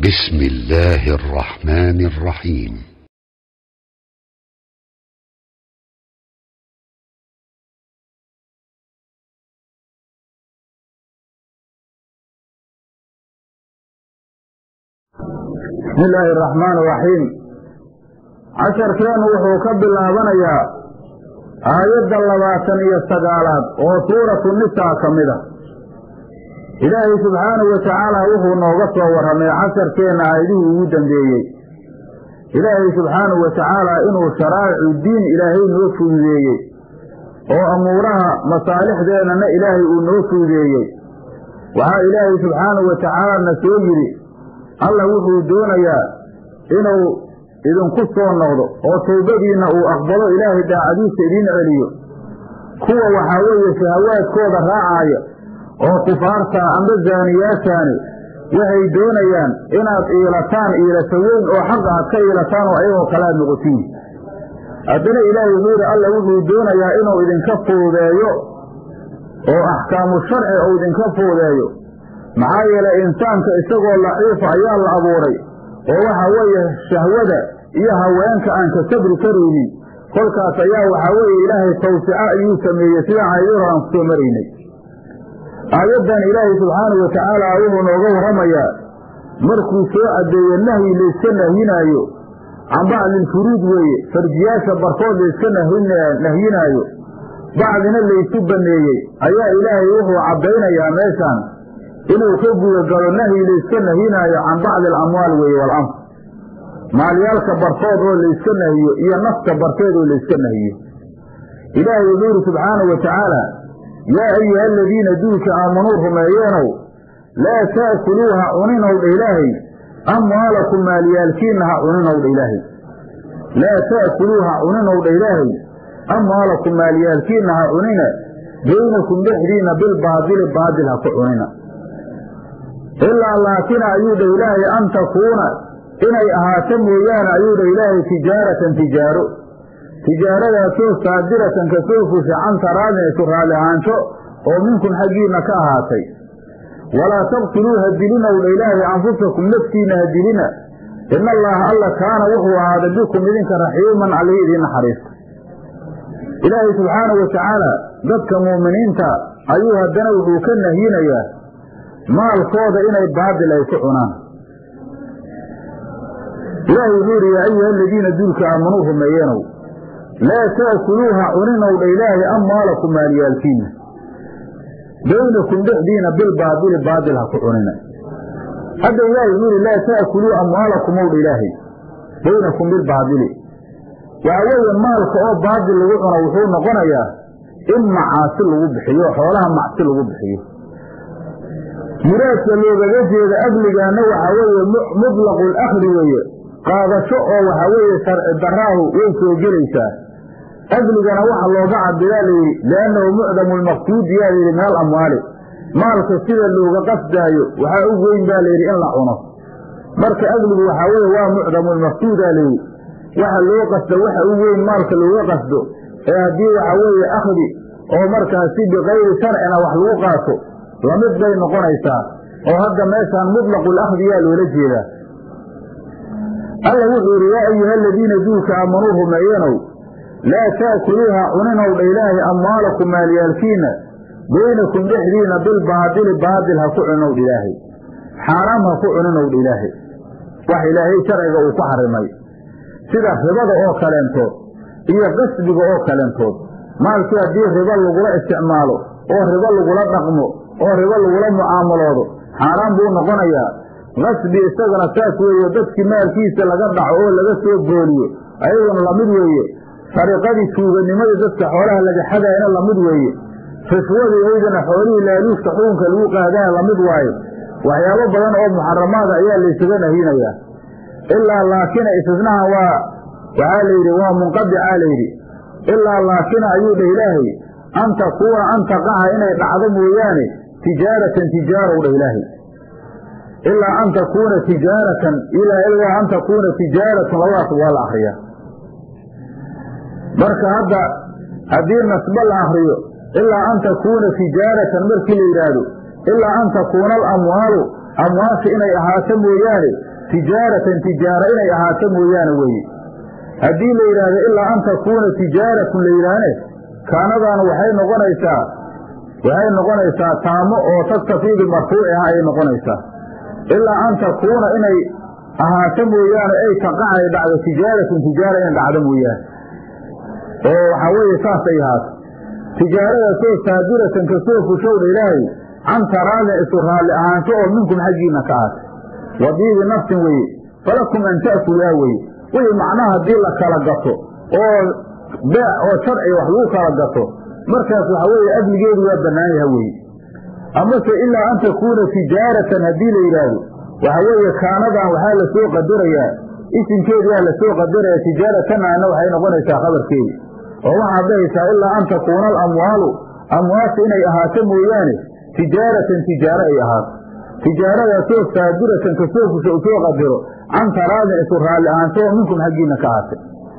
بسم الله الرحمن الرحيم bismi illaahi araxmaan araxiim casharkeennu wuxuu ka bilaabanayaa aayadda labaatan iyo sagaalaad oo suuratu nisaa ka mid a ilaahay subxaanahu wa tacaala wuxuu nooga soo warramay casharkeenna aayadihii ugu dambeeyey ilaahay subxaanahu wa tacaala inuu sharaa'icu diin ilaahay noo fududeeyey oo amuuraha masaalixdeennana ilaahay uu noo fududeeyey waxaa ilaahay subxaanahu wa tacaala na soo yidhi alla wuxuu doonayaa inuu idinku soo noqdo oo tawbadiinna uu aqbalo ilaahay daacadiisa idiin celiyo kuwa waxaa weeye shahawaadkooda raacaaya oo kufaartaa amba zaaniyaashaani waxay doonayaan inaad iilataan iilata weyn oo xaqa aad ka iilataan oo ayagoo kalaad noqotiin haddana ilaahay wuxuu yidhi alla wuxuu doonayaa inuu idinka fuudeeyo oo axkaamu sharci uu idinka fuudeeyo maxaa yeelay insaanka isagoo laciifa ayaa la abuuray oo waxa weeye shahwada iyo haweenka aan ka sabri karaynin kolkaas ayaa waxaa weeye ilaahay tawsico ayuu sameeyey sida caydada aan kusoo maraynay aayaddan ilaahay subxaanahu wa tacaala wuxuu nooga warramayaa markuu soo caddeeye nahyi layska nahyinaayo can bacdilfuruud weeye farjiyaasha barkood layska nahyinaayo bacdina laysu banneeyey ayaa ilaahay wuxuu caddaynayaa meeshaan inuu ka gudagalo nahyi layska nahyinaayo can bacdi alamwaal weeye walanf maalyaalka barkood oo layska nahiyo iyo nafta barkeed oo layska nahiyo ilaahay wuxuu yidhi subxaanahu wa tacaala yaa ayuha aladiina duulka aamanuu rumeeyeenow laa ta'kuluu ha cuninow dha ilaahay amwaalakum maalyaalkiinna ha cuninow dha ilaahay laa ta'kuluu ha cuninow dha ilaahay amwaalakum maalyaalkiinna ha cunina baynakum dhexdiinna bilbaadili baadil ha ku cunina ilaa laakina ayuu dha ilaahay an takuuna inay ahaato mooyaane ayuu dha ilaahay tijaaratan tijaaro tijaaradaasoo saadiratan ka soo fusha can taraadin isu raalli ahaansho oo minkum xaggiinna ka ahaatay walaa taqtuluu ha dilinow dha ilaahay anfusakum naftiinna ha dilina ina allaaha alla kaana wuxuu ahaaday bikum idinka raxiiman alii idiin naxariista ilaahay subxaanahu wa tacaala dadka mu'miniinta ayuu haddana wuxuu ka nahyinayaa maalkooda inay baadil ay ku cunaan ilaahay wuxuu yidhi yaa ayuha aladiina duulka aamanuu rumeeyeenow laa ta'kuluuha cuninow dha ilaahay amwaalakum maalyaalkiinna baynakum dhexdiina bilbaadili baadil ha ku cunina hadda ilaahay wuxuu yidhi laa ta'kuluu amwaalakum ow dha ilaahay baynakum bilbaadili waxa weeye maalka oo baadil lagu cuno wuxuu noqonayaa in macaasi lagu bixiyo xoolaha macsi lagu bixiyo muraadka loogaga jeeda agligaana waxaa weeye mutlaqu lakhdi weeye qaadasho oo waxaa weeye sharci daraahu way soo gelaysaa agligana waxa looga cabiraa layidhi liannahu mucdamu lmaqsuudi yaa layidhi min alamwaali maalka sida looga qasdaayo waxaa u weyn baa layidhi in la cuno marka agligu waxaa weeye waa mucdamu lmaqsuudaa layidhi waxa loo qasdo waxa u weyn maalka looga qasdo ee haddii waxaa weeye akhdi oo markaasi bikayri sharcina wax lagu qaato lamid bay noqonaysaa oo hadda meeshaan mutlaqu lakhdi yaa loola jeedaa alla wuxuu yidhi yaa ayuha aladiina duulka aamanuu rumeeyenow laa ta'kuluuha cuninow dha ilaahay amwaalakum maalyaalkiinna baynakum dhexdiina bilbaadili baadil ha ku cuninow dha ilaahay xaaraam ha ku cuninow dha ilaahay wax ilaahay sharciga uu ku xarimay sida ribada oo kaleentood iyo qasbiga oo kaleentood maalkii haddii ribo lagula isticmaalo oo ribo lagula dhaqmo oo ribo lagula mucaamaloodo xaaraan buu noqonayaa qasbi isagana saas weeye dadkii maalkiisa laga dhaco oo laga soo booliyo ayaguna lamid weeye sariqadii tuuganimadii dadka xoolaha laga xadaayana lamid weeye rishwadii aydana xoolihii laaluushka xukunka lagu qaadana lamid waaye waxyaabo badan oo muxaramaada ayaa laysaga nahinayaa ilaa laakina istisnaha waa waxaa layidhi waa munqadicaa layidhi ilaa laakina ayuu dhah ilaahay an takuuna an taqaca inay dhacdo mooyaane tijaaratan tijaarow dhah ilaahay ilaa an takuuna tijaaratan ilaa an takuuna tijaaratan labadaas waa la akriyaa marka hadda haddii nasbo la akriyo ilaa an takuuna tijaaratan markii la yidhaahdo ilaa an takuuna alamwaalu amwaasha inay ahaato mooyaane tijaaratan tijaaro inay ahaato mooyaane weeye haddii la yidhaahdo ilaa an takuuna tijaaratun la yidhaahne kaanadan waxay noqonaysaa waxay noqonaysaa taamo oo taktafii bimarfuuciha ayay noqonaysaa ilaa an takuuna inay ahaato mooyaane ay taqacay dhacdo tijaaratun tijaara inay dhacdo mooyaane oo waxaa weeye saasay ahaato tijaaradaasoo saaduratan kasoo fushowdha ilaahay can taraadin isu raalli ahaansho oo minkum xaggiina ka ahatay wadiibi nafsin weeye falakum an ta'kuluhaa weye wixii macnaha haddii la kala gato oo beec oo sharciga wax lagu kala gato markaas waxa weeye adligeedu waa bannaan yaha weye amase ilaa an takuuna tijaaratan haddii la yidhaahdo waxa weeye kaanadan waxaa la soo qadarayaa isimkeediaa la soo qadaraya tijaaratanna waxay noqonaysaa khabarkeedi oo waxaad dhahaysaa ilaa an takuuna alamwaalu amwaasha inay ahaato mooyaane tijaaratan tijaaro ay ahaato tijaaradaasoo saaduratan kasoo fusha u soo qadiro can taraadin isu raalli ahaansho oo minkum xaggiina ka ahatay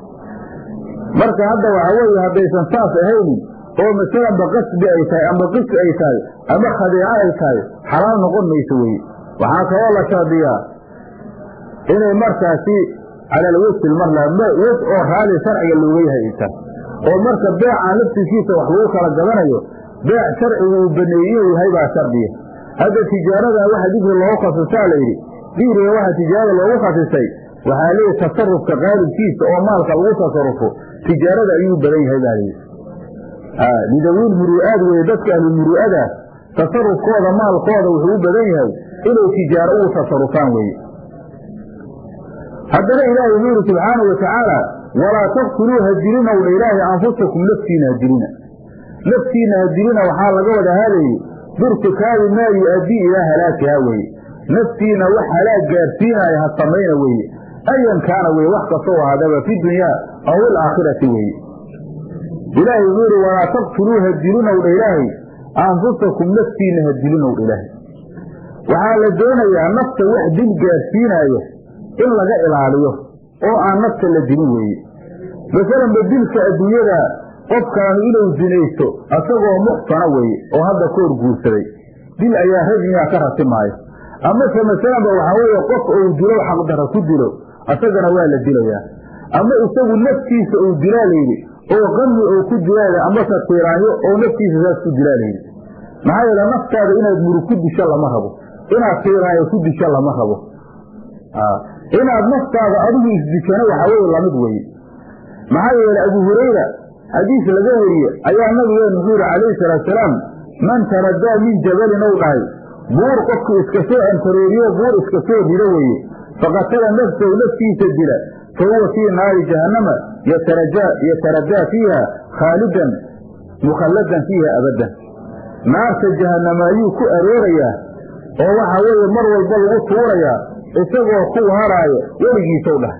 marka hadda waxa weeye haddaysan saas ahaynin oo masalanba qasbi ay tahay ama qisi ay tahay ama khadeeco ay tahay xalaal noqon mayso weye waxaa kaloo la shardiyaa inay markaasi calalwesil mar la wes oo raali sharciga looga yahay ay tahay oo marka beecaan laftiskiisa wax lagu kala gadanayo beec sharcigu uu baneeyey inuu yahay baa shardiya hadda tijaaradan waxa dikri loogu khasisaa la yidhi dikriga waxa tijaarada loogu khasisay waxaa leeyahy tasarufka qaalibkiisa oo maalka lagu tasarufo tijaarada ayuu badan yahay baa layidhi lidawiil muru'aad weye dadka ahlulmuru'ada tasarufkooda maalkooda wuxuu u badan yahay inay tijaaro ugu tasarufaan weye haddana ilaahay wuxuu yidhi subxaanau watacaala walaa taqtuluu hadilina wdha ilaahay anfusakum naftiina hadilina naftiina hadilina waxaa laga wada hadayey birtikaabi maa yu-addii ilaa halaakihaa weye naftiina wax halaag gaarsiinaya ha samayna weeye ayan kaana weye wax kastoo ahaadaba fi dunyaa aw ilaakhirati weeye ilaahay wuxuu yidhi walaa taqtuluu hadilinow dha ilaahay anfusakum naftiina hadilinow dha ilaahay waxaa la doonayaa nafta wax dil gaarsiinaayo in laga ilaaliyo oo aan nafta la dilin weeye masalanba dilka adduunyada qofkaanu inuu zinaysto asagoo muxsana weeye oo hadda ka hor guursaday dil ayaa rajmiga ka ratimaayo amase masalanba waxaa weeye qof uu dilo xaqdara ku dilo asagana waa la dilayaa ama isagu naftiisa uu dilaa layidhi oo qami uu ku dilaa amase tiiraanyo oo naftiisa saas ku dilaa layidhi maxaa yeele naftaada inaad murug ku disho lama rabo inaad tiiraanyo ku disho lama rabo inaad naftaada adigu isdishana waxaa weye lamid weye maxaa yeele abu hurayra xadiis laga weriye ayaa nabigeenu wuxuu yihi calayhi salaatusalaam man taradaa min jabalin ou dhahay buur qofku iska soo antarooriyo buur iska soo rido weeye faqatala nafsahu naftiisa dila fa huwa fii naari jahannama yataradaa fiiha khaalidan mukhalladan fiiha abadan naarta jahannama ayuu ku aroorayaa oo waxaa weeye mar walba lagu tuurayaa isagoo ku haraayo weligiisow dhahay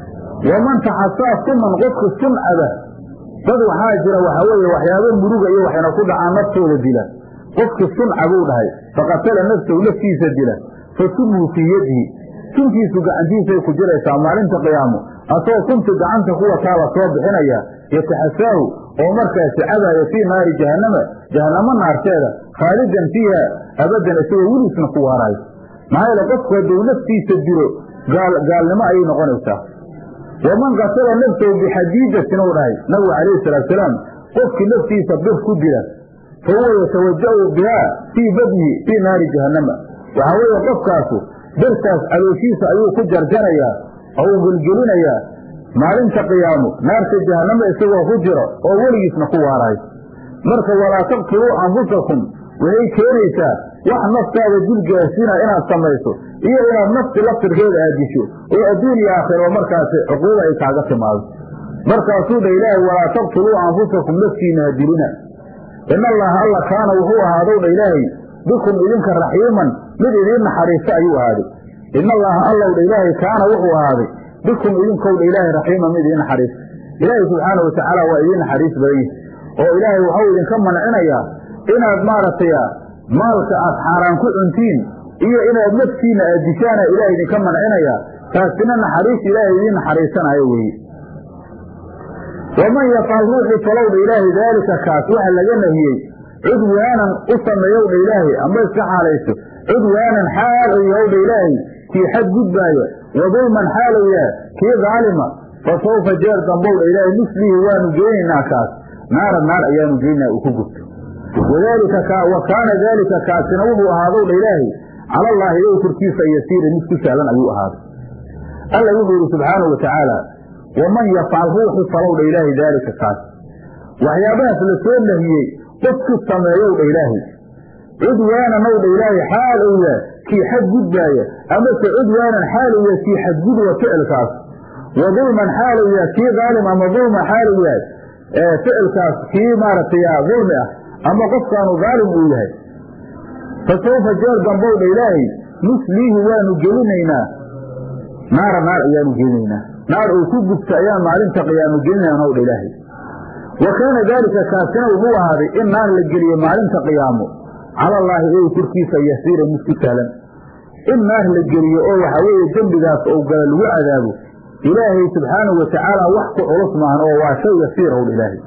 waman taxasaa sunan qofka suncada dad waxaa jira waxaa weeye waxyaabo muruga iyo waxayna ku dhacaan naftooda dila qofki sunca buu dhahay faqatala nafsahu naftiisa dila fa sunhu fii yadihi suntiisu gacantiisay ku jiraysaa maalinta qiyaamo asagoo sunti gacanta kuwataa la soo bixinaya yataxasaahu oo markaasi cabaaya fii naari jahannama jahannamo naarteeda khaalidan fiiha abadan isagoo weliisna ku waaraayo maxaa yeele qofku hadduu naftiisa dilo gaalnimo ayay noqonaysaa waman qatala nafsahu bixadiidatin uu dhahay nabigu calayhi salaatusalaam qofkii naftiisa bir ku dila fa huwa yatawaja'u bihaa fii badnihi fii naari jahannama waxaa weeye qofkaasu birtaas calooshiisa ayuu ku jarjarayaa oo uu gelgelinayaa maalinta qiyaamo naarta jahannama isagoo ku jiro oo weligiisna ku waaraayo marka walaa taqtuluu anfusakum waxay keenaysaa wax naftaada dil gaarsiina inaad samayso iyo inaad nafti laftirkeeda aad disho oo adduun iyo aakhiro markaasi cuquuba ay kaaga timaado markaasuu dha ilaahay walaa taqtuluu anfusakum naftiina hadilina in allaha alla kaana wuxuu ahaadow dha ilaahay bikum idinka raxiiman mid idiin naxariista ayuu ahaaday in allaha allow dha ilaahay kaana wuxuu ahaaday bikum idinkow dha ilaahay raxiiman mid idiin naxariista ilaahay subxaana watacaala waa idiin naxariis badan yahi oo ilaahay waxau idinka mancinayaa inaad maaragtay maalka aad xaaraan ku cuntiin iyo inaad naftiina aad dishaana ilahay idinka mancinayaa taasina naxariis ilaahay idiin naxariisanayo weeye waman yafcal ruuxii falowdha ilaahay daalika kaas waxa laga nahiyey cudwaanan u sameeyowdha ilaahay ama iska xaalayso cudwaanan xaal ou yahowdha ilaahay kii xad gudbaaya wadulman xaalu yahay kii daalima fa sawfa jeer dambowdha ilaahay nuslihi waanu geynaynaa kaas naara naar ayaanu geynaa uu ku gubto wadalika wa kaana daalika kaasina wuxuu ahaadowdha ilaahay cala allaahi ilow korkiisa yasiira mid ku sahlan ayuu ahaaday alla wuxuu yidhi subxaanau watacaala waman yafcal ruuxi falowdha ilaahay daalika kaas waxyaabahaas la soo nahiyey qofku sameeyowdha ilaahay cudwaananowdha ilaahay xaal ou yahay kii xadgudbaaya amase cudwaanan xaal ou yahay kii xadgudwa ficilkaas wa dulman xaal ou yahay kii daalim ama dulma xaal ou yahay ficilkaas kii maaragtay dulmi ah ama qofkaanu daalim uu yahay fa sawfa jeer dambowdha ilaahay nusliihi waanu gelinaynaa naara naar ayaanu gelinaynaa naar uu ku gubta ayaan maalinta qiyaamo gelinaynaa nowdha ilaahay wa kaana daalika kaasina wuxuu ahaaday in naar la geliye maalinta qiyaamo cala allaahi ey korkiisa yasiira mid ku sahlan in naar la geliyo oo waxaa weeye dembigaas ou gala lagu cadaabo ilaahay subxaanahu watacaala wax ku culus maahan oo waa shay yasiirowdha ilaahay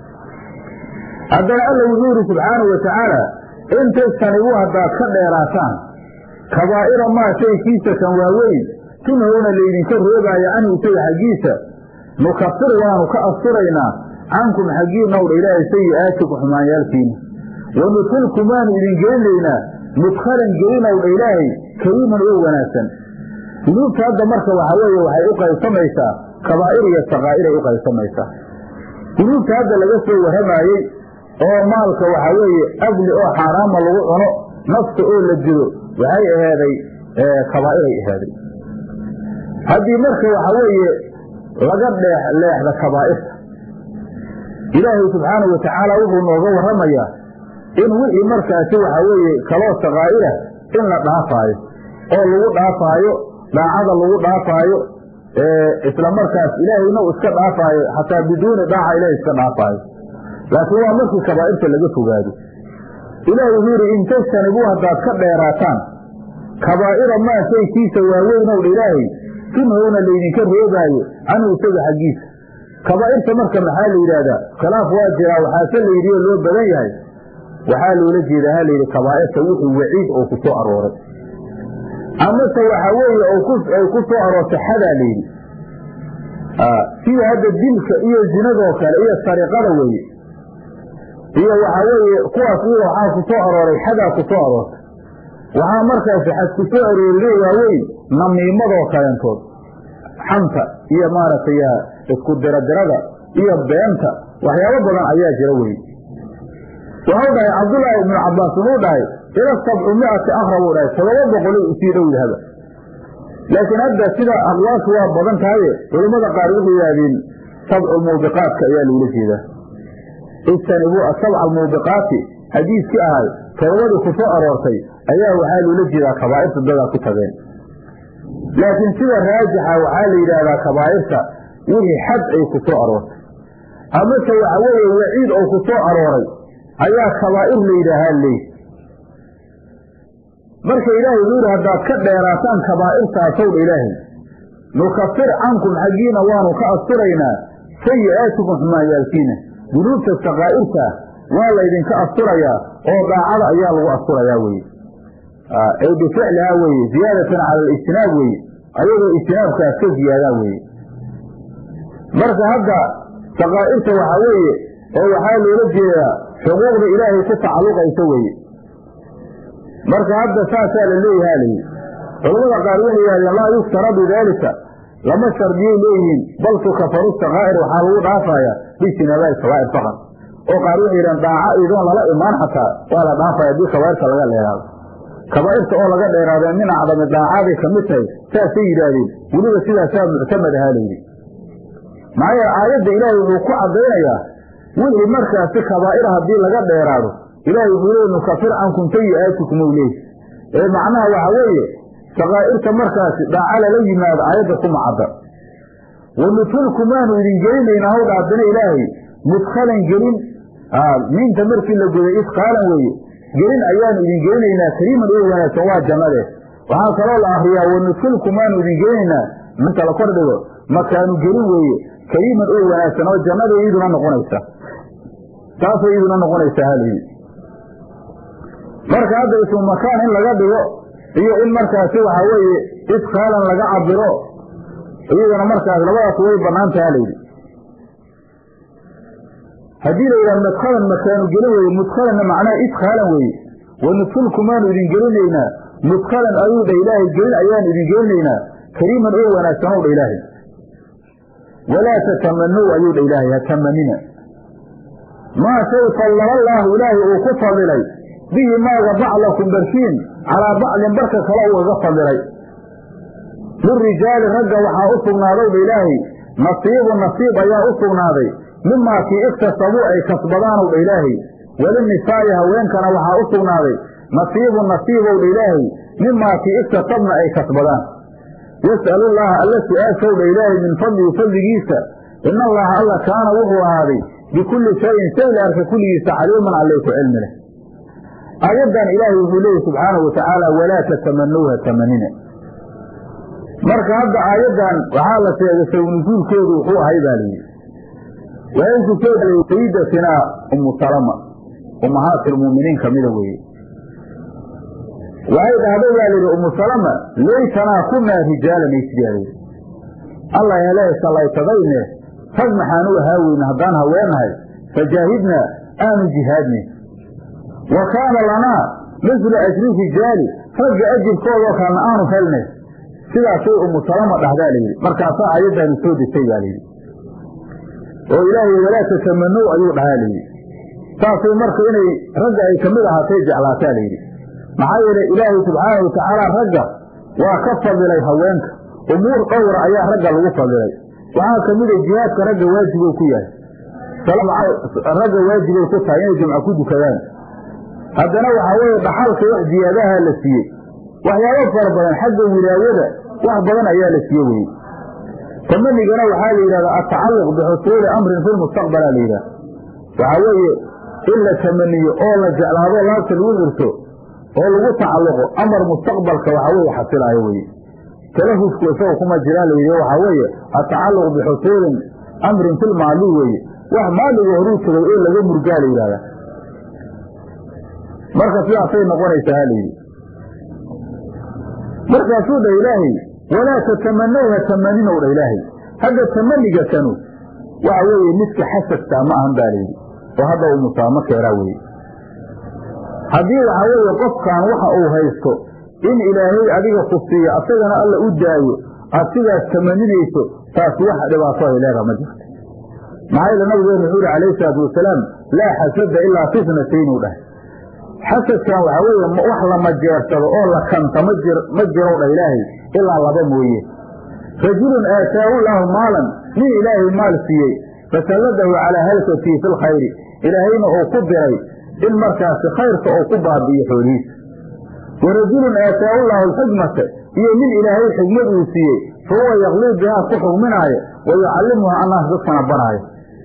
haddana alla wuxuu yidhi subxaanahu watacaala in tajtanibuu haddaad ka dheeraataan kabaa'ira maa shay kiisa kan waaweyn tunhowna laydinka reebaayo canhu isaga xaggiisa nukafir waanu ka asturaynaa cankum xaggiinowdha ilaahay sayi'aatiku xumaanyaalkiina wanudkhilkum waanu idin gelinaynaa mudkhalan gelinowdha ilaahay kariiman oo wanaagsan dunuubta hadda marka waxaa weeye waxay u qaybsamaysaa kabaa'ir iyo sakaa'iray u qaybsamaysaa dunuubta hadda laga soo warramaayey oo maalka waxaa weeye adli oo xaaraama lagu cuno nafta oo la dilo waxay ahaaday kabaa'iray ahaaday haddii marka waxaa weeye laga dheex leexda kabaa'irta ilaahay subxaanahu watacaala wuxuu nooga warramayaa in wixii markaasi waxaa weeye kaloo sakaa'ira in la dhaafaayo oo lagu dhaafaayo daacada lagu dhaafaayo isla markaas ilaahayna uu iska dhaafaayo xataa biduuni dhaaca ilahay iska dhaafaayo laakiin waa markii kabaa'irta laga fogaado ilaahay wuxuu yidhi in tajtanibuu haddaad ka dheeraataan kabaa'ira maa shay kiisa waaweynowdha ilaahay tunhowna laydinka reebaayo canhu isaga xaggiisa kabaa'irta marka maxaa la yidhaahdaa khilaaf waa jiraa waxaase la yidhi oo loo badan yahay waxaa loola jeedaa ha layidhi kabaa'irta wixii waciid oo ku soo arooray amase waxaa weeye ay ku soo aroortay xadaa layidhi sida hadda dilka iyo zinadoo kale iyo sariqada weeye iyo waxaa weeye kuwaas iyada waxaa ku soo arooray xadaa ku soo aroortay waxaa markaasi xad ku soo aroorine waaweyn namiimadoo kaleentood xanta iyo maaragtay isku diradirada iyo beenta waxyaabo badan ayaa jira weye waxau dhahay cabdullaahi ibnu cabbaas wuxuu dhahay ila sabcu miati akra buu dhahay todoba boqolay usii dhow yahaba laakiin hadda sida aqwaashu waa badan tahaye culammada qaar waxay yidhaahdeen sabcu muubiqaatka ayaa loola jeedaa ijtanibuu asabca almuubiqaati xadiiskii ahay todobadii ku soo aroortay ayaa waxaa loola jeedaa kabaa'irta dadaa ku tageen laakiin sida raajixa waxaa la yidhaahdaa kabaa'irta wixii xad ay ku soo aroortay amase waxa weeye waciid oo ku soo arooray ayaa kabaa'ir la yidhaahaa leey marka ilaahay wuxuu yidhi haddaad ka dheeraataan kabaa'irtaasowdha ilaahay nukafir cankum xaggiina waanu ka asturaynaa sayi'aatikum xumaanyaalkiina dunuubta sakaa'irta waa laydinka asturayaa oo daacada ayaa lagu asturayaa weye ay bificlihaa weeye ziyaadatan cala alijtinaab weeye ayadoo ijtinaabkaas ka ziyaadaa weeye marka hadda sakaa'irta waxaa weeye oo waxaa loola jeedaa xuquuqda ilaahay ku tacalluqaysa weeye marka hadda saasaa la leeyahaa layidhi culamada qaar waxay yidhahdeen laa yuftaradu daalika lama shardiyay leeyihiin bal tukafaru sakaa'ir waxaa lagu dhaafayaa bijtinaabaai kabaa'ir faqad oo qaar waxay yidhahdeen daaca idoon lala imaan xataa waa la dhaafaya haddii kabaa'irta laga dheeraado kabaa'irta oo laga dheeraadee min acdami daacaday ka mid tahay saasay yidhaahdeen weliba sidaasaa muctamad ahaa layidhi maxaa yeele aayadda ilaahay wuxuu ku caddaynayaa wixii markaasi kabaa'ira haddii laga dheeraado ilaahay wuxuu leey nukafir cankum sayi'aatikum ou leey ee macnaha waxa weeye sakaa'irta markaasi dhaaca lala yimaado aayadda kuma cadda wanudkhilkum waanu idin gelinaynaa hawdha haddana ilaahay mudkhalan gelin miinta markii la goday isqaalan weeye gelin ayaanu idin gelinaynaa kariiman oo wanaagsan waa jannade waxaa kaloo la akriyaa wanudkhilkum waanu idin gelinaynaa minta la kor dhigo makaanu gelin weeye kariiman oo wanaagsan oo jannada iyaduna noqonaysa taasay iyaduna noqonaysaa halayidhi marka hadda ismu makaan in laga dhigo iyo in markaasi waxaa weeye isqaalan laga cabiro iyadana markaas labadaas way banaan taha layidhi haddii la yidhaha madkhalan makaanu gelin weye mudkhalanna macnaha idkhaalan weeye wanudkulkumaanu idin gelinaynaa mudkhalan ayuu dha ilaahay gelin ayaanu idin gelinaynaa kariiman oo wanaagsan ow dha ilaahay walaa tatamanow ayuu dha ilaahay ha tamanina maa shay fallala allaahu ilaahay uu ku fadilay bihi maaga baclakum barkiin calaa bacdin barka kale ugaga fadilay lirijaali ragga waxaa u sugnaaday dha ilaahay nasiibu nasiib ayaa u sugnaaday mimaa kii iktasabuu ay kasbadaanow dha ilaahay walinisaa'i haweenkana waxaa u sugnaaday nasiibu nasiibow dha ilaahay mimaa kii iktasabna ay kasbadaan yas'alullaaha alla su-aashow dha ilaahay min fadlihi fadligiisa ina allaha alla kaana wuxuu ahaaday bikulli shayin shay la arka kulligiisa caliiman allay ku cilmi leh aayaddan ilaahay wuxuu leeyahy subxaanahu watacaala walaa tatamanowha tamanina marka hadda aayaddan waxaa la sheegay sawnusuulkeedu wuxuu ahay baa layidhi waxay ku soo degay sayidatinaa umu salama ummahaati lmu'miniin kamida weeye waxay dhahday baa layidhi umu salama laytanaa kunaa rijaalan ay tidhahdeen allah hele sallaytadayne rag maxaan u ahaa weyne haddaan haweenahay fajaahidnaa aanu jihaadne wa kaana lanaa mislu ajri rijaali ragga ajirkoodoo kalena aanu helne sidaasay umu salama dhahdaa layidhi markaasaa aayaddaanu soo degtay baa layidhi oo ilaahay walaa tatamanow ayuu dhahaa layidhi saasay marka inay ragga ay kamid ahaatay jeclaataa layidhi maxaa yeele ilaahay subxaana watacaala ragga waa ka fadilay haweenka umuur dhowra ayaa ragga lagu fadilay waxaa kamida jihaadka ragga waajibow ku yahay ragga waajibay ku tahay inay jimco ku dukadaan haddana waxaa weeye dhaxalka wax ziyaadaha la siiyey waxyaabo fara badan xagga wilaayada wax badan ayaa la siiye weye tamanigana waxaa la yidhahdaa atacalluq bixusuuli amrin fi lmustaqbala la yidhaha waxaa weeye in la tamaniyo oo la jeclaado laabta lagu xirto oo lagu tacalluqo amar mustaqbalka waxaa weeye xasilaayo weye talafusku isaga kuma jiraan la yidhi waxaa weeye atacalluq bixusuulin amrin fi lmaali weeye wax maaliga horuu tagay ee laga murgaa la yidhahdaa marka sidaasay noqonaysaa ha layidhi markaasuu dha ilaahay walaa tatamanowha tamaninow dha ilaahay hadda tamaniga kanu waxa weeye midka xasadkaa ma ahan baa layidhi oo hadda uu musaamo keeraa weye haddii waxaa weeye qofkan waxa uu haysto in ilaahay adiga ku siiyo asagana alla u daayo aad sidaas tamaninayso taas wax dhibaato ay leedaha ma jirto maxaa yeele nabigeenu wuxuu yihi calayhi salaatu wasalaam laa xasada ilaa fitnatayn uu dhahay xasadkan waxaa weeye wax la majeersado oo la kanta ma jir ma jirow dha ilaahay ilaa laba mooye rajulun aataahu llaahu maalan nin ilaahay maal siiyey fasalladahu calaa halkatii fi lkhayri ilaahayna uu ku diray in markaasi khayrka uu ku baabi'iyo xoolihiisa wa rajulun aataahu llaahu alxikmata iyo nin ilaahay xikmad uu siiyey fa huwa yaqlii bihaa ku xugminaayo wa yucallimuha annaas dadkana baraayo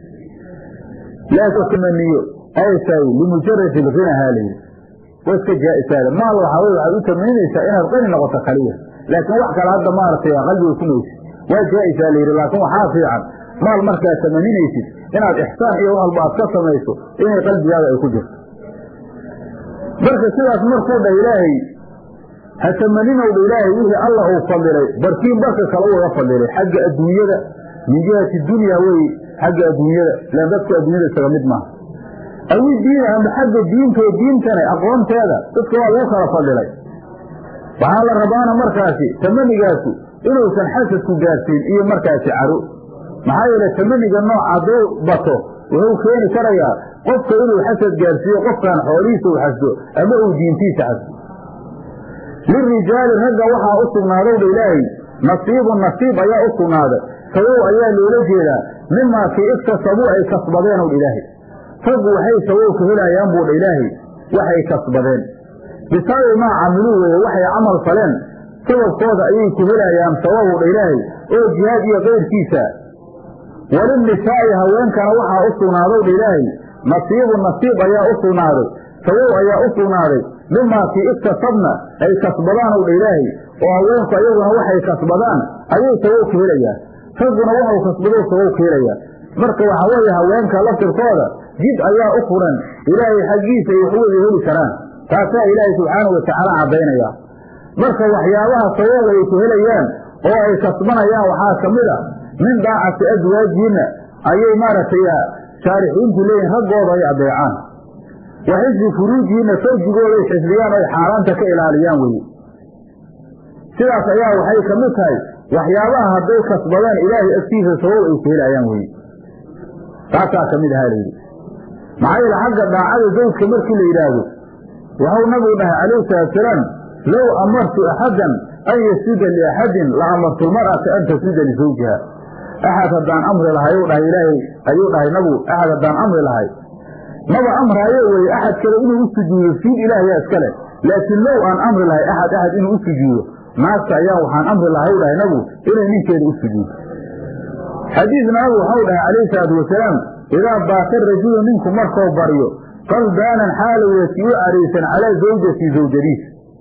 laakiin tamaniyo aytahay limujaradi lghinahaa layidhi wa iska jaa-isaada maal waxaa wey waxaad u tamaninaysaa inaad qani noqoto kaliya laakiin wax kale hadda maaragtay qalbiga ku maysid waa jaa-isaa layidhi laakiin waxaa fiican maal markaad tamaninaysid inaad ixsaan iyo wax walba aad ka samayso inay qalbigaada ay ku jirto marka sidaas markuu dhah ilaahay ha tamaninowdha ilaahay wixii alla uu fadilay barkiin barka kale uga fadilay xagga adduunyada min jihati dunya weye xagga adduunyada ilaan dadku adduunyada isaga mid maaha awi diina ama xagga diinto diintana aqoonteeda dadka waa lagu kala fadilay waxaa la rabaana markaasi tamanigaasu inuusan xasadku gaarsiin iyo markaasi caro maxaa yeele tamaniga nooc hadduu bato wuxuu keeni karayaa qofka inuu xasad gaarsiiyo qofkan xoolihiisa u xasdo ama uu diintiisa xasdo lirijaali ragga waxaa u sugnaadow dha ilaahay nasiibun nasiib ayaa u sugnaaday sawow ayaa loola jeedaa mimaa kii iktasabuu ay kasbadeenow dha ilaahay raggu waxay sawow ka helayaan buu dha ilaahay waxay kasbadeen bisababi maa camiluu weeye waxay camal faleen sababkooda ayay ku helayaan sawabu dha ilaahay oo jihaad iyo kayrkiisa walinisaa'i haweenkana waxaa u sugnaadow dha ilaahay nasiibun nasiib ayaa u sugnaaday sawow ayaa u sugnaaday mimaa kii iktasabna ay kasbadaanow dha ilaahay oo haweenku ayaguna waxay kasbadaan ayay sawow ka helayaan ragguna waxau kasbado sawow ka helayaa marka waxaa weeye haweenka laftirkooda jid ayaa u furan ilaahay xaggiisa ay waxwada heli karaan taasaa ilaahay subxaana watacaala caddaynaya marka waxyaabaha sawow ay ku helayaan oo ay kasbanayaan waxaa ka mid a min daacati aswaajihinna ayay maaragtay shaarixiintu leeyihin raggooda ay adeecaan wa xifdi furuujihinna farjigooda ay xifdiyaan o ay xaaraanta ka ilaaliyaan weye sidaas ayaa waxay ka mid tahay waxyaabaha hadday kasbadeen ilaahay agtiisa sabab ay ku helayaan weye taasaa ka mid ahaa layidhi maxaa yeele xagga daacada zawjka markii la yidhaahdo waxau nabigu dhahay calayhi salaatusalaam low amartu axadan an yasjuda liaxadin la amartu lmar'ata an tasjuda lisawjiha axad haddaan amri lahay u dhahay ilaahay ayuu dhahay nabigu axad haddaan amri lahay maba amraayo weye axad kale inuu u sujuudo siid ilaahayaa iskale laakiin low aan amri lahay axad axad inuu u sujuudo naagta ayaa waxaan amri lahay u dhahay nabigu inay ninkeeda u sujuudo xadiis nabigu waxau dhahay calayhi salaatu wasalaam idaa baata rajulu ninku markuu baryo qalbaanan xaala weeti u caraysan calaa zawjati zawjadiis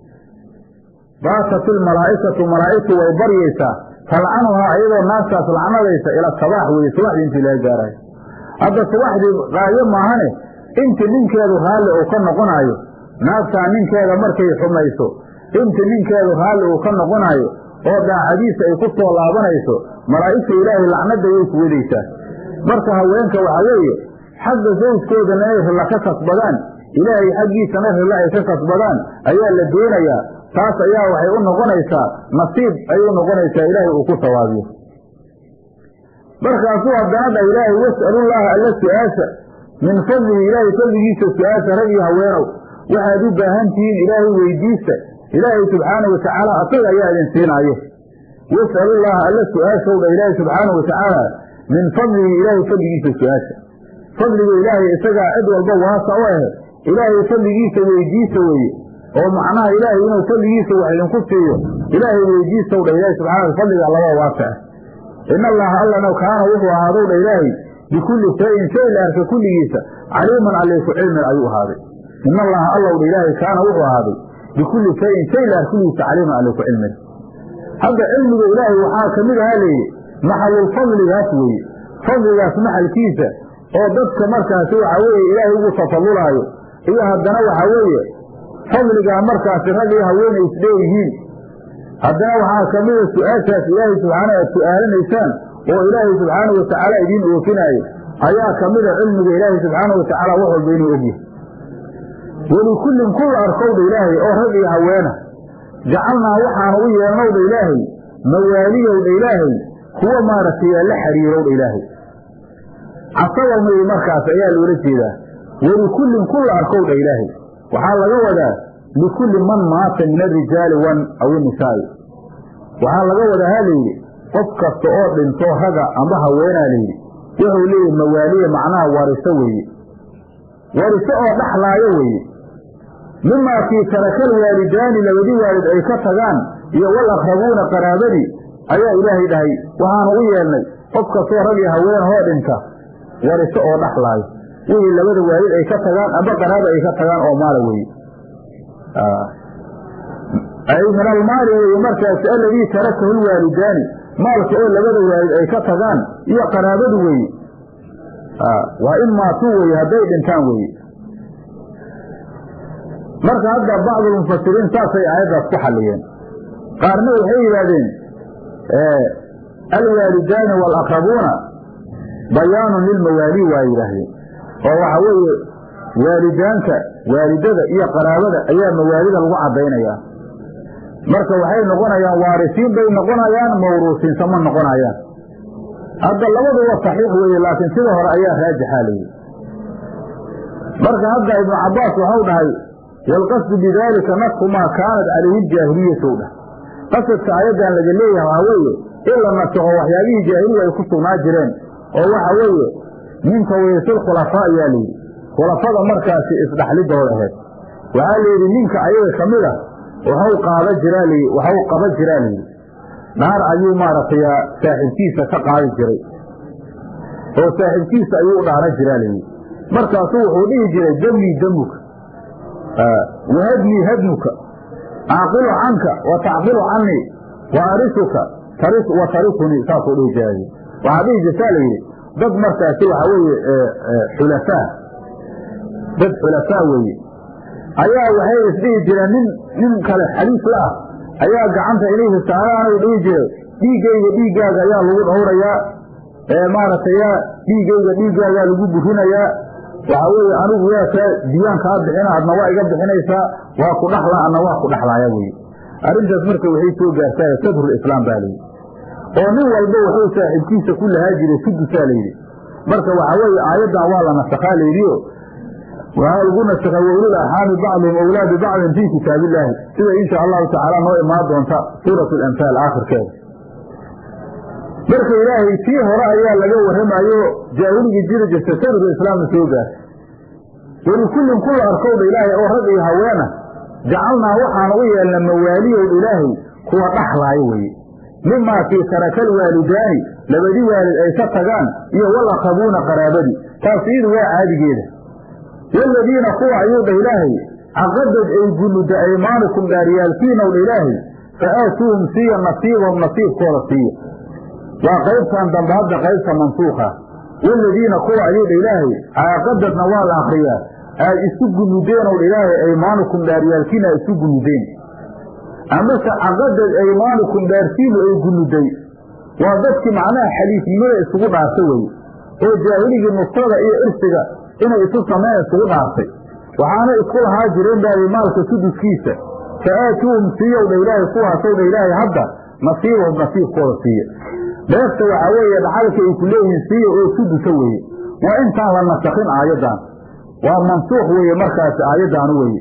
baatat ilmalaa'ikatu malaa'igtu way baryaysaa talcanuhaa iyadoo naagtaas lacnadaysa ila sabaax weye subaxdii intii laga gaarayo hadda subaxdii qaayo maahane inti ninkeedu raalli uu ka noqonaayo naagtaa ninkeeda markay xumayso inti ninkeedu raalli uu ka noqonaayo oo daacadiisa ay ku soo laabanayso malaa'igta ilaahay lacnada way ku wedaysaa marka haweenka waxaa weeye xagga zawjkoodana inay rilla ka kasbadaan ilaahay xaggiisana rilla ay ka kasbadaan ayaa la doonayaa taas ayaa waxay u noqonaysaa nasiib ayay u noqonaysaa ilaahay uu ku sawaabiyo markaasuu haddana dha ilaahay was'alullaaha alla su-aasha min fadlihi ilaahay fadligiisa su-aasha rag iyo haweenow waxaad u baahan tihiin ilaahay weydiista ilaahay subxaana watacaala asaga ayaa idin siinaayo was'alullaaha alla su-aashow dha ilaahay subxaanau watacaala min fadlihi ilaahay fadligiisa su-aasha fadliga ilaahay isagaa cid walba waasa u ahe ilaahay fadligiisa weydiisa weeye oo macnaha ilaahay inuu fadligiisa wax idinku siiyo ilaahay weydiisaw dha ilaahay subxana fadliga laba waasa ah in allaha allana kaana wuxuu ahaadow dha ilaahay bikulli shayin shay la arka kulligiisa caliiman allayku cilmin ayuu ahaaday in allaha allow dha ilaahay kaana wuxuu ahaaday bikulli shayin shay la arka kulligiisa caliiman allayku cilmin hadda cilmiga ilaahay waxaa ka mid ahaa layidhi maxalulfadligaas weeye fadligaas maxalkiisa oo dadka markaasi waxaa weeye ilaahay ugu tafadulaayo iyo haddana waxaa weeye fadligaa markaasi rag iyo haweenay isdheeyihiin haddana waxaa ka mida su-aashaas ilaahay subxaana aad su-aalinaysaan oo ilaahay subxaanau watacaala idiin oofinaayo ayaa ka mida cilmiga ilaahay subxaana watacaala wax walba inuu ogyahay welikullin kulla arkowdha ilaahay oo rag iyo haweena jacalnaa waxaanu u yeelnowdha ilaahay mawaaliyowdha ilaahay kuwa maaragtay la xiriirowdha ilaahay casabamay markaas ayaa loola jeedaa welikullin kulla arkowdha ilaahay waxaa laga wadaa likulli man maata min arijaali wan aw inisaa'i waxaa laga wadaa ha layidhi qof kasta oo dhinto raga amba haweenaa layidhi wuxuu leeyahy mawaaliya macnaha wariso weeye wariso oo dhaxlaayo weeye mimaa kii tarakal waalidaani labadii waalid ay ka tagaan iyo wal aqrabuuna qaraabadii ayaa ilaahay dhahay waxaanu u yeelnay qof kastoo rag iyo haween hoo dhinta wariso oo dhaxlaayo wixii labada waalid ay ka tagaan amba qaraaba ay ka tagaan oo maala weeye ay min almaali weeye markaasi alladii tarakahu lwaalidaani maalka oo labada waalid ay ka tagaan iyo qaraabadu weeye waa in maatuu weye hadday dhintaan weeye marka hadda bacdulmufasiriin saasay aayaddaas ku xalliyeen qaarna waxay yidhaahdeen alwaalidaani waalaqrabuuna bayaanun lilmawaali waa yidhaahdeen oo waxa weeye waalidaanka waalidada iyo qaraabada ayaa mawaalida lagu caddaynayaa marka waxay noqonayaan waarisiin bay noqonayaan mawruusiinsa ma noqonayaan hadda labaduba saxiix weeye laakiin sida hore ayaa raajixa layidhi marka hadda ibnu cabbaas waxau dhahay waalqasdu bidaalika nasku maa kaanat calayhi ljaahiliyatu dhah qasadka aayaddan laga leeyahay waxaa weeye in la nasakho waxyaabihii jaahiliga ay ku sugnaa jireen oo waxa weeye min tawriisil khulafaa ayaa layidhi khulafada markaasi isdhaxlidooda ahayd waxaa layidhi ninka ayaga ka mid a waxau qaada jiraa l waxau qaba jiraa layidhi naar ayuu maaragtay saaxiibkiisa ka qaadi jiray oo saaxiibkiisa ayuu u dhaaran jiraa layidhi markaasuu wuxuu dhihi jiray damnii damuka wahadnii hadnuka acqilu canka wa tacqilu canii wa arisuka wa tarisunii saasuu dhihi jiraa waxaa dhihi jirtaa layidhi dad markaasi waxaa weeye xulafaa dad xulafaa weeye ayaa waxay isdhihi jireen nin nin kale xaliif la ah ayaa gacanta ilayhi saaraanu dhihi jiray dhiiggayga dhiiggaaga ayaa lagu dhowrayaa maaragtay yaa dhiiggayga dhiiggaagaa lagu burinayaa waxaa weeye anigu yaa kaa diyaan kaa bixina adna waa iga bixinaysaa waa ku dhaxlaa adna waa ku dhaxlaaya weye arrintaas marka waxay soo gaartaa sadrulislaam baa layidhi oo nin walba wuxuu saaxiibkiisa ku lahaa jiray sudusaa layidhi marka waxaa weeye aayaddan waa la nasakhaa layidhio waxaa lagu nasakha waulul arxaami bacduhum awlaa bibacdin fii kitaabillaahi sida insha allahu tacaala noo imaan doonta suurat alamhaal aakhirkeeda marka ilaahay tii hore ayaa laga warramayo jaahiligii jiri jirta sadrka islaamna soo gaarta welikullin kula arkowdha ilaahay oo rag iyo haweena jacalnaa waxaanu u yeelna mawaaliyowdha ilaahay kuwa dhaxlaayo weye mimaa fii tarakal waalidaani labadii waalid ay ka tagaan iyo walaqabuuna qaraabadii taas iyadu waa caadigeeda waaladiina kuwa ayuu dha ilaahay caqadad ay gunuda aymaanukum dhaaryaalkiinowdha ilaahay fa aatuuhum siiya nasiibahum nasiibkooda siiya waa qaybtan dambe hadda qaybta mansuuka waaladiina kuwa ayuu dha ilaahay caaqadadna waa la akriyaa aad isu gunudeenow dha ilaahay aymaanukum dhaaryaalkiina aad isu gunudeen amase caqadad aymaanukum dhaarsiinu ay gunuday waa dadkii macnaha xaliifnimada isugu dhaartay weye oo jaahiligii nusrada iyo irsiga inay isu sameyn isugu dhaartay waxaana isku lahaa jireen baayi maalka suduskiisa fa aatuuhum siiyow dha ilaahay kuwaasow dha ilaahay hadda nasiibahum nasiibkooda siiya beefta waxaa weeye dhaxalka ay ku leeyihiin siiya oo sudusa weeye waa intaan la nasakhin aayaddan waa mansuuq weeye markaasi aayaddaanu weeye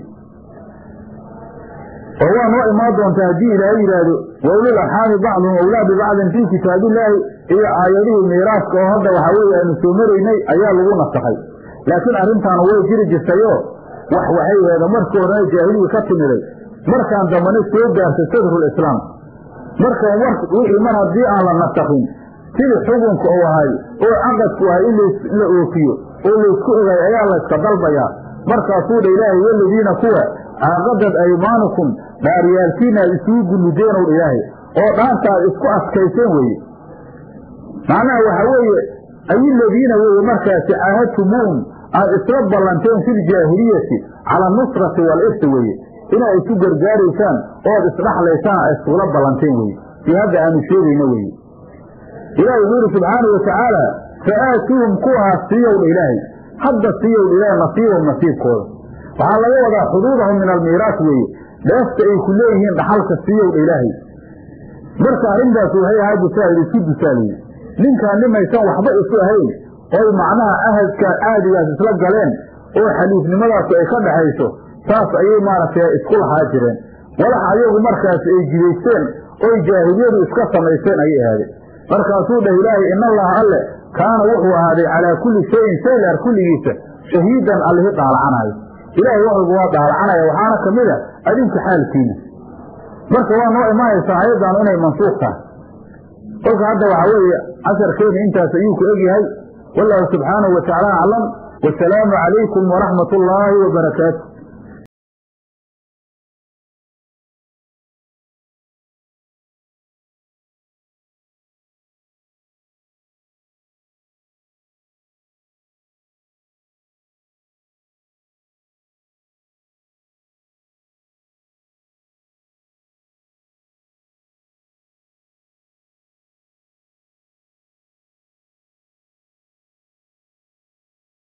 oo waa noo imaan doontaa haddii ilaahay yidhaahdo waulul arxaami bacduhum awlaa bibacdin fii kitaabillaahi iyo aayadihii miiraaska oo hadda waxaa weeye aanu soo maraynay ayaa lagu nasakhay laakiin arrintaanu way jiri jirtayoo wax waxay heeda markii horena jaahiligi ka timiday markaan dambana soo gaartay sadrulislaam marka wixii mar haddii aan la nasakhin sidii xukunka uu ahay oo caqadku ahay in la oofiyo oo laysku ogay ayaa layska dalbayaa markaasuu dha ilaahay waladiina kuwa caaqadad aymaanukum dhaaryaalkiina aad isugu gunudeenow dha ilaahay oo dhaanta aad isku adkayseen weeye macnaha waxaa weeye ayiladiina weeye markaasi caahadtumuuhum aad isla ballanteen filjaahiliyati cala anusrati waalirsi weeye inaad isu gargaaraysaan ood isdhaxlaysaan aad iskula ballanteen weye sii hadda aanu sheegayno weye ilahi wuxuu yidhi subxaanau watacaala fa aatuuhum kuwaas siiyowdha ilaahay hadda siiyowdha ilaahay nasiibahum nasiibkooda waxaa laga wadaa xuduudahum min almiiraas weeye dheefta ay ku leeyihiin dhaxalka siiyowdha ilaahay marka arrintaas waxay ahaa busaahid isku dusaaliye ninkaan nimaysan waxba isu ahayn oy macnaha ahadka caadigaas isla galeen oo xaliifnimadaasu ay ka dhaxayso saas ayay maaragtay isku lahaa jireen walax ayagu markaas ay jidaysteen oy jaahiliyadu iska samaysteen ayay ahaadeen markaasuu dhah ilaahay in allaha alle kaana wuxuu ahaaday calaa kulli shayin shay leer kulligiisa shahiidan allihi dhaalacanaayo ilaahay waxugu waa dhaalacanaya waxaana ka mid a adinka xaalkiina marka waa noo imaanaysaa ayaddaanu inay mansuuq tahay kolka hadda waxaa weeye casharkeena intaas ayuu ku egyahay wallaahu subxaanahu wa tacaala aclam wasalaamu calaykum waraxmat ullaahi wabarakaatu